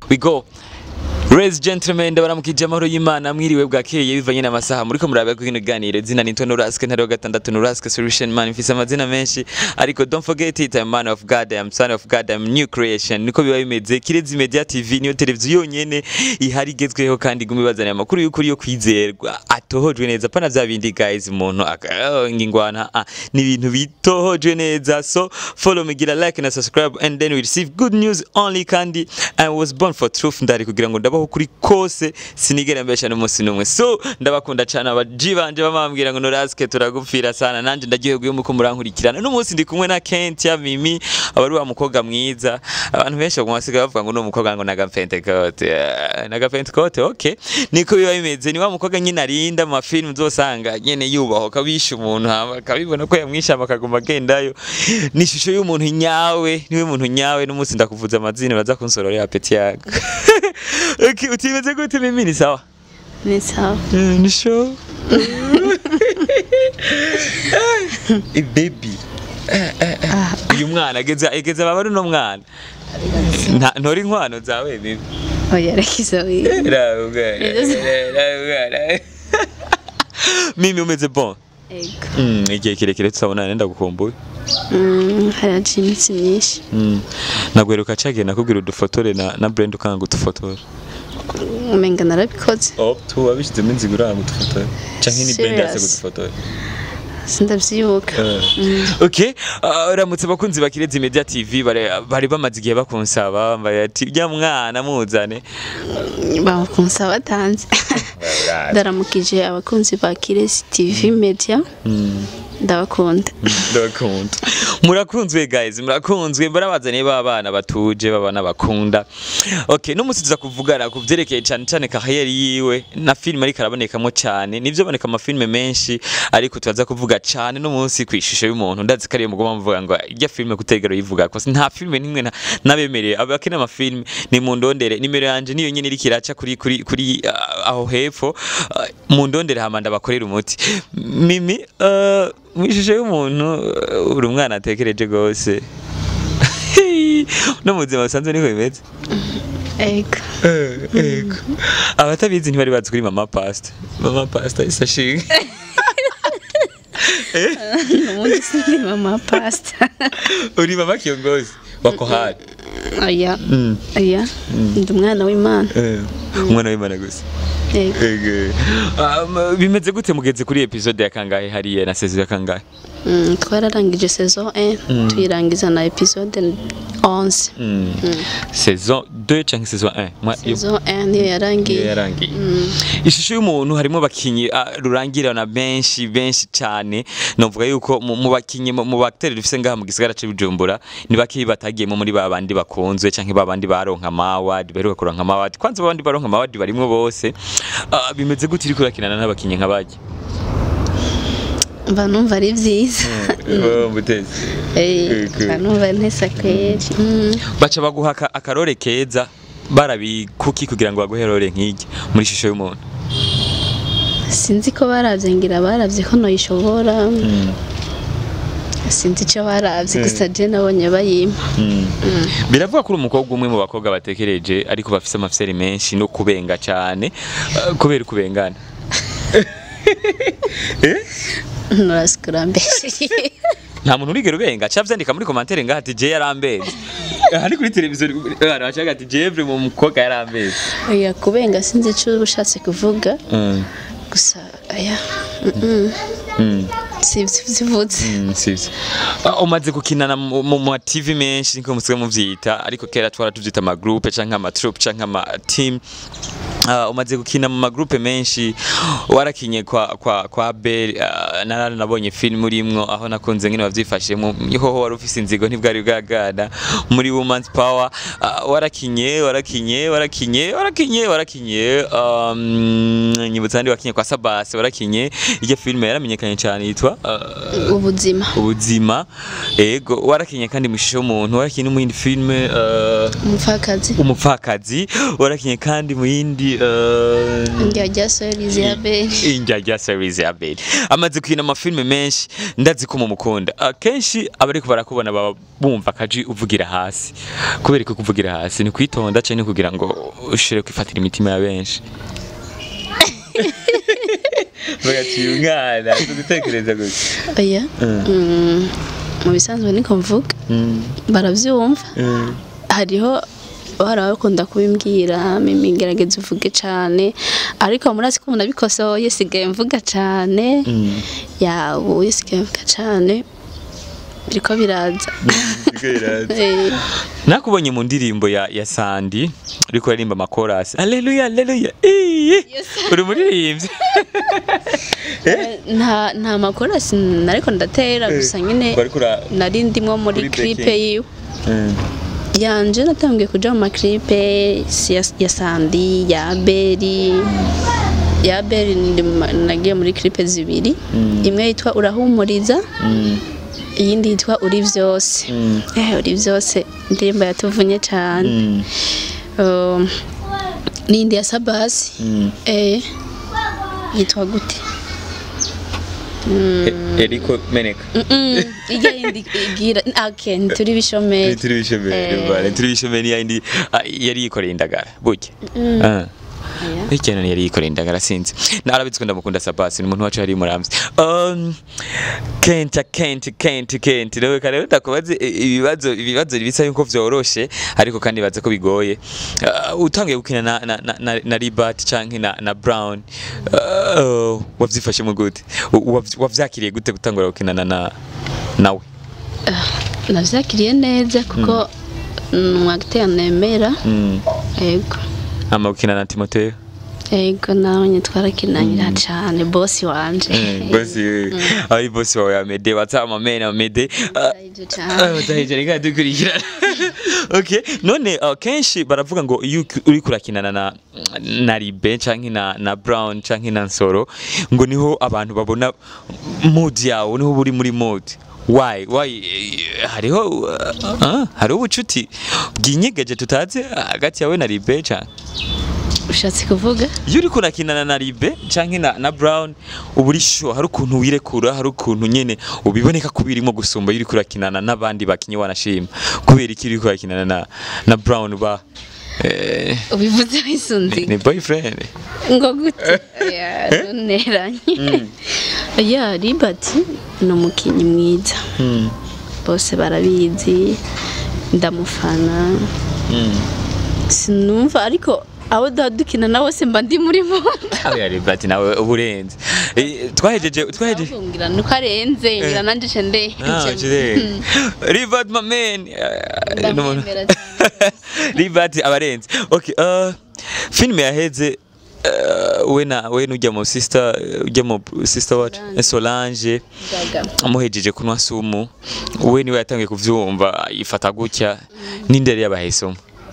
we go Ladies gentlemen ndabaramukije amahoro y'Imana mwiriwe bwakeye bivanye n'amasaha muriko murabe ko kino ganiro zina ni Antonio Raske ntari wa gatandatu no Raske solution man mfise amazina menshi ariko don't forget it I'm man of God I'm son of God I'm new creation niko biba bimeze Kirezi Media TV niyo televiziyo yonyene ihari igezweho kandi iguma ibazanira amakuru y'ukuri yo kwizerwa atohojwe neza pana vya bindi guys umuntu ngingwana ah, ni ibintu bitohojwe neza so follow me gira like na subscribe and then we receive good news only kandi I was born for truth ndari kugira ngo ndabaho kuri kose sinigera mbesha n'umunsi n'umwe so ndabakunda cyane abaji banje bamambwira ngo noraske turagupfira sana nanje ndagiye muko murankurikirana n'umunsi ndi kumwe na Kentia Mimi abari wa mukobwa mwiza abantu benshi bagumasiga bavuga ngo no mukobwa ngo naga Pentecote naga Pentecote okay niko biba bimeze ni wa mukobwa nyine arinda mu mafilm uzosanga nyene yubaho kabisha umuntu hama kabibona ko yamwishama akaguma agendayo ni ishusho y'umuntu nyawe niwe muntu nyawe n'umunsi ndakuvuza amazina baza kunsororera peti yago okay utimeze gute mimi ni sawa Ni sawa. Eh, ni show Eh, baby Eh, eh, eh. uyu mwana ageze ageze baba ari no mwana Nta- ntori inkwano zawe bibi Oya rakiza wi. mimi umeze bon Ego. Mm, igihe kirekire tutabonana ndagukumbuye Mm, haraje iminsi myinshi. Mm. nagweruka cagiye nakubwira udufotore na, na brand ukanga udufotore Umenga narabikoze. oh tu wabishizemo inzigo uranga udufotore canke ni brand yase Serious? kudufotore Sindavyibuka. okay uh, uramutse abakunzi ba Kirezi Media TV bari bari bamaze igihe bakunsaba bambaye ati rya mwana muzane Bakunsa batanze. Ndaramukije abakunzi ba Kiresi TV Media. Ndabakunda. ndabakunda murakunzwe guys murakunzwe barabazaniye b'abana batuje babana bakunda okay n'umunsi tuza kuvugana ku vyerekeye cyane cyane kariyeri yiwe na film ariko arabonekamo cyane nivyo boneka amafilme menshi ariko tuza kuvuga cyane n'umunsi ku ishusho y'umuntu ndazi ko ariyo mugomba muvuga ngo irya filme kutegero yivuga ko nta filme nimwe na- nabemereye abakina amafilme ni mu ndondere nimero yanje niyo nyene iriko iraca kuri kuri kuri uh, aho hepfo uh, mu ndondere hama ndabakorera umuti mimi uh, mu ishusho y'umuntu uh, uri umwana atekereje gose no mu buzima busanzwe niko bimeze Ego. ego abatabizi ntibari bazi kuri mama pasta mama pasta isashinga Nubundi sindi mama pasta. uri mama kiongozi wako hari Oya. Mm. Oya. Ndi umwana w'Imana. Eh, umwana w'imana gusa Ego. Ego. Um, bimeze gute mugeze kuri episode ya kangahe hariya na saison ya kangahe Mm, twararangije saison 1 tuyirangiza na episode 11 Mm. saison 2 cyangwa saison 1 Mwa- yo- saison 1 niyo iyo yarangiye yarangiye ishusho y'umuntu harimo abakinyi ah, rurangirana benshi benshi cyane novuga yuko mu mu bakinyi mu mu bakteri dufise ngaha mu gisagara cyo Bujumbura ni baki batagiyemo muri ba bandi bakunzwe canke ba bandi baronka amaward baheruka kuronka amaward kwanza ba bandi baronka amaward barimwo bose Ah, bimeze gute uriko urakinana n'abakinyi nk'abaje mba numva ari byiza Eh, mba numva ntesa kweri Mm. baca baguha aka- akarore keza barabikuki kugira ngo baguhe rore nk'iryo muri ishusho y'umuntu sinzi ko baravye ngira baravye ko noyishobora sinzi ico baravye gusa je nabonye bayimpa biravuga ko uri umukobwa umwe mu bakobwa batekereje ariko bafise amafiseri menshi no kubenga cyane eh, kubera ukubengana nurasikura mbere nta muntu urigera ubenga ca vyandika muri komantere ngaha ati je yarambeze aha ni kuri televiziyo abantu bacaga ati jevre mu mukobwa yarambeze oya kubenga sinzi ico uba ushatse kuvuga Mm, gusa aya mm, mm. mm, sivyo vyivutse mm, sivyo Ah, umaze gukinana mu mu ma TV menshi niko musigaye muvyita ariko kera twara tuvyita ama groupe canke ama troupe canke ama team Uh, umaze gukina mu magroupe menshi warakinye kwa kwa kwa Bell uh, narana nabonye film urimwo aho nakunze ngene bavyifashemo hoho wari ufise inzigo ntibwari bwagana muri Women's Power uh, warakinye warakinye warakinye warakinye warakinye um, nyibutsa ndi wakinye kwa Sabase warakinye iyo film yaramenyekanye cyane yitwa uh, ubuzima ubuzima ego warakinye kandi mu ishusho y'umuntu warakinye no mu yindi filme uh, umupfakazi umupfakazi warakinye kandi mu yindi uh, njya rya sorizi ya beri injya rya series ya beri amaze kwina amafilme menshi ndazi ko mumukunda akenshi abariko barakubona baba bumva akaji uvugira hasi kubera ko kuvugira hasi ni kwitonda cyane kugira ngo ushire kwifatira imitima ya benshi bagaciye umwana gutekereza gusa oya Mm, mu bisanzwe niko mvuga barabyumva hariho bahora bakunda kubimbwira mimi gerageza uvuge cyane ariko murazi ko umuntu abikosoye sigaye mvuga cyane yawe sigaye mvuga cyane biriko biraza Eh, nakubonye mu ndirimbo ya, ya sandi uriko aririmba amakorasi aleluya aleluya Iyi! uri muririmbyi nta nta makorasi nariko ndatera gusa nyine Wariko ura- nari ndimwo muri Muri clipe backing. yiwe Mm. yanje natangiye kuja mu maklipe si ya, ya sandi ya beri ya beri ndi mu ma- nagiye muri clipe zibiri imwe yitwa urahumuriza Mm. iyindi yitwa uri vyose Mm. eh uri vyose indirimbo yatuvunye cyane Mm. um, n'indi ya sabasi Mm. eh yitwa gute E- Eriko meneka Mm-mm, ijya yindi igira okay ntituri bishomeri turi bishomeri Eh. bane turi bishomeri yindi ah, yari yikoreye indagara burya Ah. Aya. ikintu yari yikoreye indagara sinzi narabitswe ndamukunda sabasi ni umuntu wacu hari muramvye um kenta kenti kenti kenti rero kare utakubaze ibibazo ibibazo bisa yuko vyoroshe ariko kandi baze ko bigoye uh, utangiye gukina na na, na, na, na Ribat canke na, na Brown uh, wavyifashe mu gute U- wav- wavyakiriye gute gutangura gukinana na nawe navyakiriye neza kuko ni umwagiteri nemera mm. yego ama gukina na Timotheo yego nawe nyine twarakinanira cyane bosi wanje bosi ari bosi wawe amede watama mena amede Ndahije cane. utahije reka dukurikirana okay none uh, kenshi baravuga ngo iyo uki- uri kurakinana na na Ribe canke na na Brown canke na Nsoro ngo niho abantu babona mood yawe niho buri muri mood why why eh, hariho uh, uh, hariho ubucuti bwinyegeje tutazi hagati yawe na Ribe canke ushatse kuvuga iyo uri kurakinana na Ribe canke na, na Brown uba uri sure hari ukuntu wirekura hari ukuntu nyene ubiboneka ko birimo gusumba iyo uri kurakinana n'abandi bakinyi wanashima kubera iki uri kurakinana na, na Brown ba eh, ubivuze wisunze ni boyfriend ngo gute Ya, ntuneranye ya ribati ni umukinnyi mwiza mm. bose barabizi ndamufana mm. sinumva ariko abo duha dukina na bose mba ndi muri bo Oya Ribe nawe uburenze eh, twahejeje twahejeje ngira nuko arenze ngira nanje ce nde Ah, jire. Rivat my man. Eh, n'umuntu- Ndamwemera cyane. Rivat abarenze. Okay, uh, filime yaheze uh, we na we nujya mu sister ujya mu sister what Solange. Solange Gaga. amuhejeje kunwa sumu we niwe yatangiye kuvyumva yifata gutya n'indere yabahesomo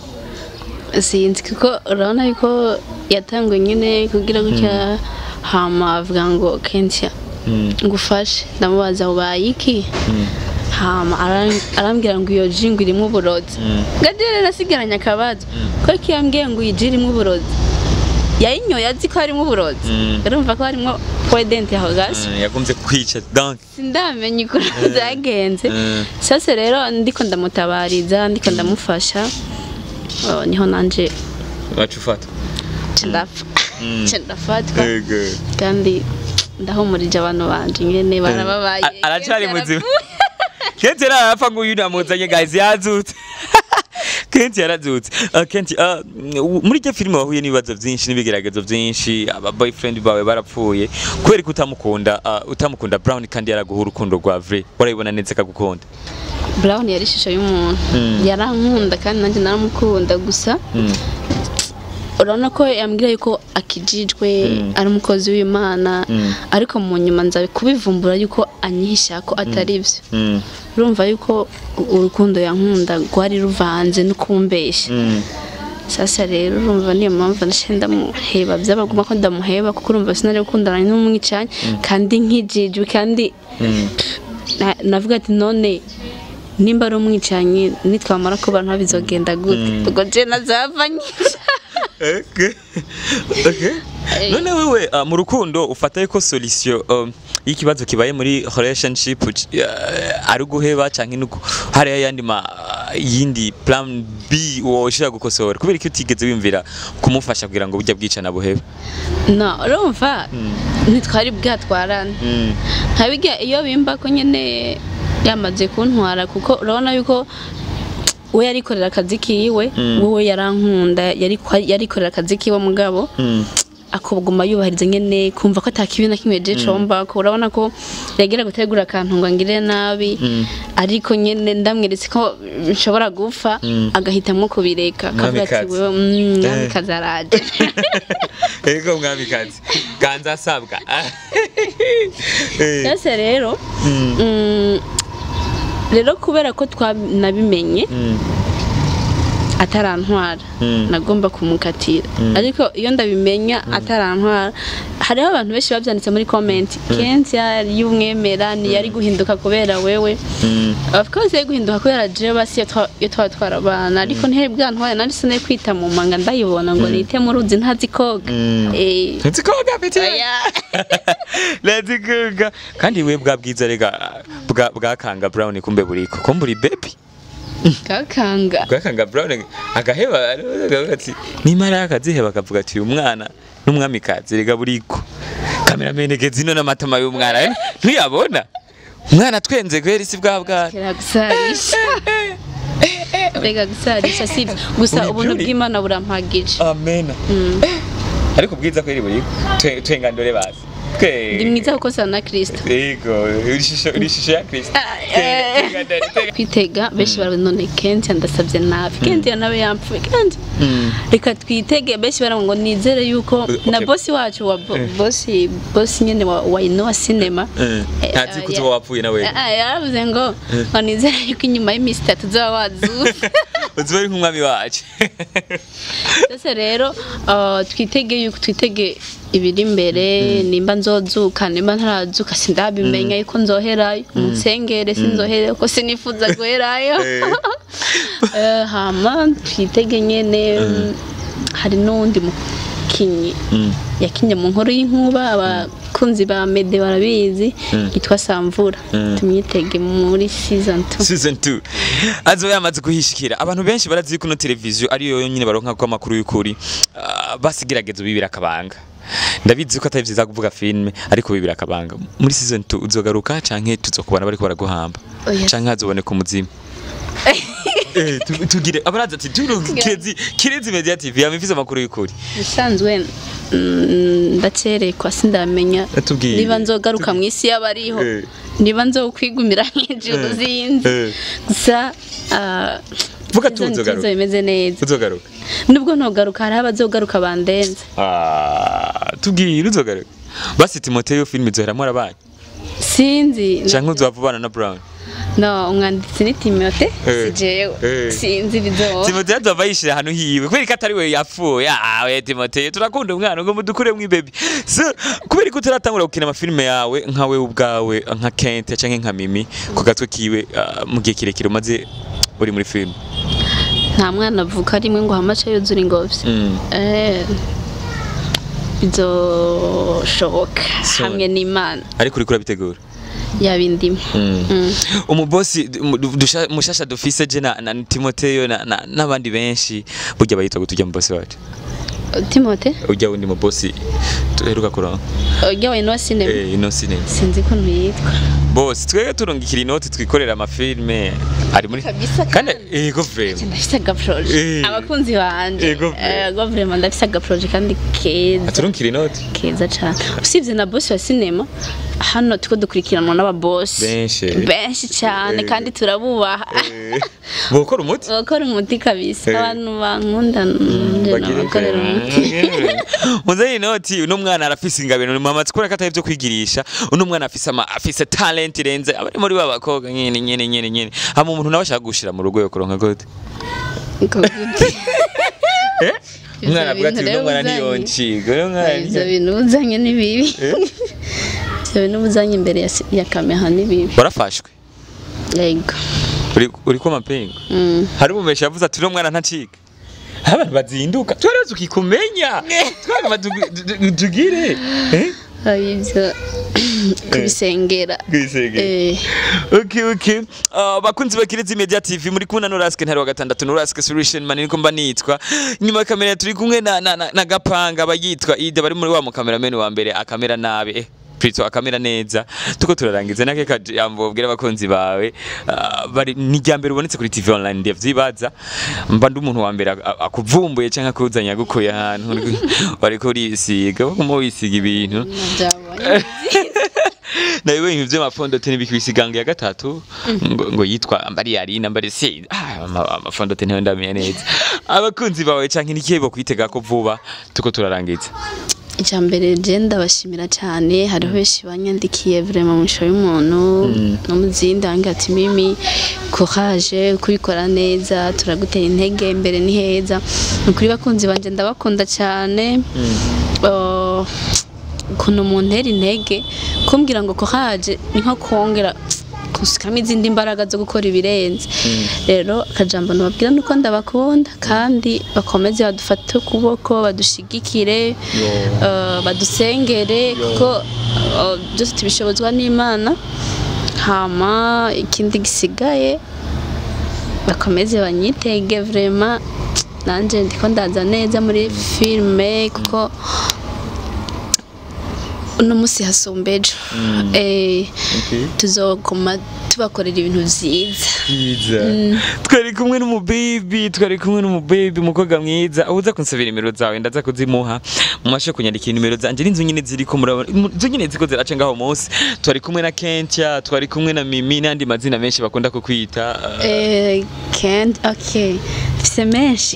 sinzi kuko urabona yuko yatanguye nyine kugira gutya hama avuga ngo kenshi ngufashe ndamubaza ubaye iki hama aran- arambwira ngo iyo ji ngo irimo uburozi gajere nasigaranye akabazo ko kiyambwiye ngo iyi ji irimo uburozi yayinyoye azi ko harimo uburozi Mm. urumva ko harimo poidenti aho gasi yakunze kwica donc sindamenya ukuntu zagenze Mm. sasa rero ndiko ndamutabariza ndiko ndamufasha oh, niho nanje wacu ufata nca ndapfa nca ndafatwa Ego. kandi ndahumurije abantu banje nyene barababaye A- aracari muzima kenshi yarapfa ngo uyu namuzanye guys yazutse kenshi yarazutse Uh, kenshi uh, muri iryo filime wahuye n'ibibazo byinshi n'ibigeragezo byinshi aba boyfriend bawe barapfuye kubera ko utamukunda uh, utamukunda Brown kandi yaraguha urukundo rwa vrai warabibona neza akagukunda brown yari ishusho y'umuntu Mm. yarankunda kandi nanjye naramukunda gusa Mm. urabona ko yambwira yuko akijijwe ari umukozi w'imana Mm. ariko mu nyuma nza kubivumbura yuko anyihisha ko atari byo Mm. urumva yuko u- urukundo yankunda rwari ruvanze no kumbeshya Mm. sasa rero urumva niyo mpamvu nashe ndamuheba byabaguma ko ndamuheba kuko urumva sinari gukundana n'umwicanyi kandi nkijijwe kandi Mm. na- navuga ati none nimba ari umwicanyi nitwamara kuba nta bizogenda gute ubwo je nazava nyica Okay. Okay. Eh. none wewe uh, mu rukundo ufata yuko solution um, y'ikibazo kibaye muri relationship uh, ari guheba canke nuko hari ayandi ma yindi plan B woshira gukosora kubera iki utigeze wimvira kumufasha kugira ngo burya bwicana buhebe no urumva ntitwari bwatwarane mm. ntabijya iyo bimba ko nyine yamaze kuntwara kuko urabona yuko we yarikorera akazi kiwe Mm. wowe yarankunda yari yarikorera akazi kiwe mugabo Mm. akubwuma yubahiriza nyene kumva ko atakibi na kimwe je comba ko urabona ko yagira gutegura akantu ngo angire nabi Mm. ariko nyene ndamweretse ko nshobora gupfa Mm. agahitamwo kubireka akavuga ati Mwamikazi. wewe mm, mwamikazi araje Ego mwamikazi ganza asabwa Eh. Ese rero Mm. mm, rero kubera ko twanabimenye Mm. atarantwara Mm. nagomba kumukatira ariko iyo ndabimenya atarantwara hariho abantu benshi babyanditse muri comment kenshi yari umwemera ntiyari guhinduka kubera wewe Mm. of course yari guhinduka kubera jewe basi iyo twa- iyo twaba twarabana ariko ntihari bwantware nari sinari kwita mu manga ndayibona ngo nite mu ruzi ntazi koga Mm. Eh, Nzi koga peti oya. Nzi koga kandi we bwa bwiza rega bwa bwakanga brown kumbe buriko kumburi baby kakanga bwakanga brown agaheba agavuga ati nimara akaziheba akavuga ati uyu mwana n'umwamikazi rega buriko kameramene gezino n'amatama y'umwana eh, ntuyabona umwana twenze kweri si bwa bwana kera gusarisha rega gusarisha sibyo gusa Uri ubuntu beauty. bw'imana burampagije amena Mm. ariko ubwiza kweri buriko Twe- twenga ndore basi twe ndi mwiza kuko sa na kristo Ego, ishusho ishusho ya Kristo. eh. Twenga ndore, twenga- kwitega benshi baravuze none kenshi ndasabye nabi kenshi nawe yampfuye kenshi Mm. reka twitege benshi baravuga ngo nizere yuko Okay. na bosi wacu wa bo- Eh. bosi bosi nyene wa, wa inowa cinema Eh, Eh, ntazi ko ya- uzoba wapfuye nawe. Ah, ah, yaravuze ngo ngo nizere yuko inyuma y'iminsi itatu uzoba wazuka uzoba uri nk'umwami wacu Sasa rero uh, twitege yuko twitege ibiri imbere nimba nzozuka nimba ntarazuka sindabimenya yuko nzoherayo munsengere sinzoherayo ko sinifuza guherayo Eh. Eh, hama twitege nyene hari n'uwundi mukinyi Mm. yakinye mu nkuru y'inkuba abakunzi ba mede barabizi Mm. yitwa samvura Mm. tumwitege muri season 2 season 2 azoba yamaze kuhishikira abantu benshi barazi kuno televiziyo ariyo yonyine baronka ko amakuru y'ukuri Ah, basigerageza bibira akabanga ndabizi ko atari vyiza kuvuga filme ariko bibira akabanga muri season 2 uzogaruka canke tuzokubona bariko baraguhamba Oya. canke hazoboneka umuzimu Eh, tu- tugire abaraza ati turu kirezi kirezi media tv yamifise amakuru y'ukuri bisanzwe mm, ndacerekwa sindamenya Tubwire. niba nzogaruka mu isi y'abariho Eh. niba nzokwigumira nk'ijuru Eh. zinzi Eh. gusa ah, Vuga season tu uzogaruka. two bimeze neza uzogaruka nubwo ntogaruka hariho abazogaruka bandenze Ah, tubwire uzogaruka basi timoteyo filime izoheramwo arabanyu sinzi canke uzovubana na brown no umwanditsi ni timote Eh. si jewe Eh. sinzi bizoba timoteyo azova yishira ahantu hiwe kubera ko atari we yapfuye awe timoteyo turakunda umwana ngo mudukure mwibebi so kubera ko utaratangura gukina amafilime yawe nkawe ubwawe nka kente canke nka mimi ku gatwe kiwe ah, mu gihe kirekire umaze uri muri filime nta mwana avuka rimwe ngo hamace yuzura ingobyi Mm. Eh, bizoshoboka So- hamwe n'imana ariko uriko urabitegura yabindimo Mm. umubosi mu- dusha- mushasha dufise je na, na timoteyo na- na- n'abandi benshi burya bayitwa gutujya mu bosi wacu timote ujya wundi mubosi duheruka kuronka ujya wa inowa sinema eh ino sinema sinzi ko ntuyitwa bosi twebwe turungikira inoti twikorera amafilme ari muri Kabisa kandi kandi. ego vrema ndafise agaproje Eh. abakunzi banje Ego vre. ego vrema ndafise agaproje kandi keza aturungikira inoti keza cane usibye na bosi wa sinema hano tuko dukurikiranwa n'ababosi Benshi. benshi cane Eh. kandi turabubaha bokora umuti bakora umuti kabisa Eh. abantu bankunda nje nabakorera umuti muzeyi inoti uno mwana arafise ingabiro mama tukora ko atari byo kwigirisha uno mwana afise ama afise talent irenze abari muri ba bakobwa nyene nyene nyene nyene hama umuntu nawe ashaka gushira mu rugo yo kuronka gute Uko gute. eh Ivyo umwana avuga ati bintu uno rero mwana uzanye. niyonchiga uno mwana ivyo niyo- bintu uzanye ni bibi Eh? ivyo bintu uzanye imbere ya, si- ya kamera ni bibi warafashwe yego uri uri ko mapingo Mm. hari umumesha yavuze ati uno mwana ntaciga abantu bazinduka twarazi ukikumenya twagaba tugire eh ibyo kubisengera Kwisegera. Eh, Okay, okay. Uh, bakunzi bakirezi Media TV muri kumwe na Noraske ntari wa gatandatu Noraske Solution man niko mba nitwa. Nyuma ya kamera turi kumwe na, na, na, na Gapanga bayitwa Ide bari muri wa mu cameraman wa mbere akamera nabi. Eh, Prito akamera neza. Tuko turarangiza nake kajambo bwira abakunzi bawe. Uh, bari ni ryambere ubonetse kuri TV online ndavyibaza. Mba ndi umuntu wa mbere ak- ak- akuvumbuye canke akuzanya gukoya ahantu bari kuri isiga. Bakuma wisiga ibintu. nabyabonye nawe ibintu by'amafondote n'ibikibisigango ya gatatu ngo, ngo yitwa mbari yarina mbari se ah, ama- amafondote ntayo ndamenya neza abakunzi bawe canke nikihe bo kwitega ko vuba tuko turarangiza icya mbere je ndabashimira cyane hariho benshi banyandikiye vrema mu ishusho y'umuntu no mu zindi hangi ati mimi courage kubikora neza turagutera intege imbere ni heza ni ukuri bakunzi banje ndabakunda cyane Uh, ukuntu muntera intege kumbwira ngo courage ni nko kongera gusikamo izindi mbaraga zo gukora ibirenze rero akajambo nababwira nuko ndabakunda kandi bakomeze badufate ukuboko badushigikire uh, badusengere kuko uh, byose tubishobozwa n'imana hama ikindi gisigaye bakomeze banyitege vrema nanje ndiko ndaza neza muri filime kuko uno munsi hasumba ejo Eh, tuzoguma tubakorera ibintu vyiza twari kumwe n'umubibi twari kumwe n'umubibi umukobwa mwiza uza kunsabira nimero zawe ndaza kuzimuha mumashe kunyandikira nimero zanje n'inzu nyine ziriko murabona inzu nyine ziko ziraca ngaho munsi twari kumwe na Kentia twari kumwe na Mimi n'andi mazina menshi bakunda kukwita uh, Eh, Kent, okay. Dufise menshi.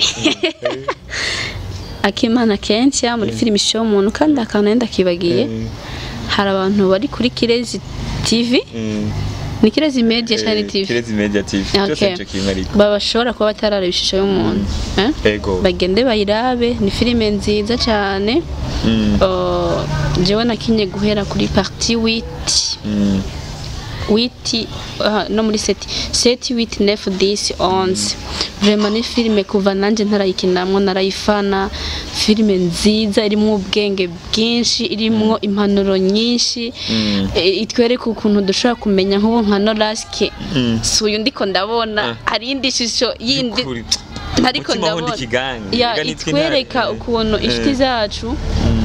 Akimana kenshi muri filime show umuntu kandi akantu yenda kibagiye. Hari abantu bari kuri Kirezi TV, ni Kirezi Media cyane TV. Kirezi Media TV cyose Okay. ico kimwe ariko Babashobora kuba batarareba ishusho y'umuntu. Eh? ego Bagende bayirabe, ni filime nziza cyane. Mm. Oh, jewe nakinye guhera kuri partie 8 Mm. witi uh, no muri seti seti witi nefu disi onze vrema ni filime kuva nanje ntarayikinamwo narayifana filime nziza irimwo ubwenge bwinshi irimwo impanuro nyinshi Mm. e, itwereka ukuntu dushobora kumenya nk'ubu nka noraske Mm. si uyu ndiko ndabona Ah. hari indi shusho yindi Ukuri. ariko Umutima wundi ndabona kigange. ya Reka nitwe itwereka intare. ukuntu Eh. inshuti zacu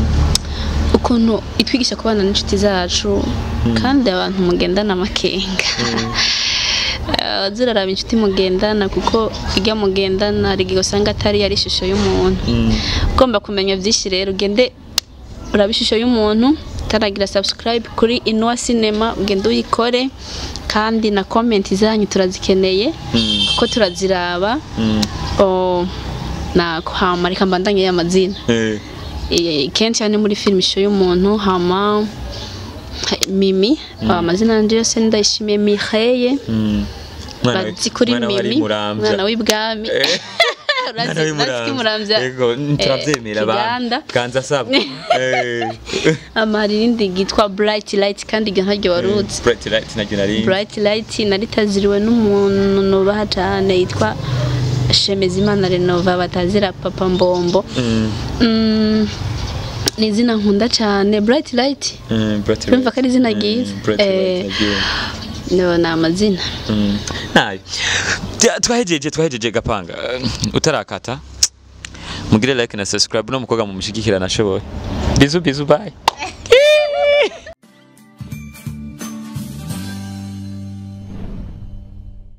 ukuntu itwigisha kubana n'inshuti zacu kandi abantu mugendana amakenga Eh, ziraraba inshuti mugendana kuko irya mugendana hari igihe usanga atari yari ishusho y'umuntu Mm. ugomba kumenya byinshi rero ugende uraba ishusho y'umuntu utaragira subscribe kuri Inua Cinema ugende uyikore kandi na comment zanyu turazikeneye Mm. kuko turaziraba Mm. Oh, na hama reka mbandanye y'amazina Eh. Eh, kenshi hano muri filime ishusho y'umuntu hama mimi amazina yanjye yose ndayishimiye miheye Mm. Mwana we- bazi kuri mwana we ari mimi Muramvya. mwana w'ibwami Eh. Urazi- Mwana urazi ko w'i Muramvya Ego, turavyemera eh, abantu. Kiganda. Ganza saba. Eh. ama hari irindi ryitwa bright light kandi iryo ntaryo waruzi Bright light naryo nari. bright light naritaziriwe n'umuntu nubaha cyane yitwa Shemezimana Renova batazira papa mbombo Mm. Mm, ni izina nkunda cyane bright light Mm, Bright light. urumva ko ari izina ryiza Mm, Bright Eh, light naryo. no, ni amazina Mm. Nayo. Tya- Twahejeje twahejeje gapanga. Eh, Utarakata. Mugire like na subscribe no mukobwa mumushigikira nashoboye. Bizu bizu bye.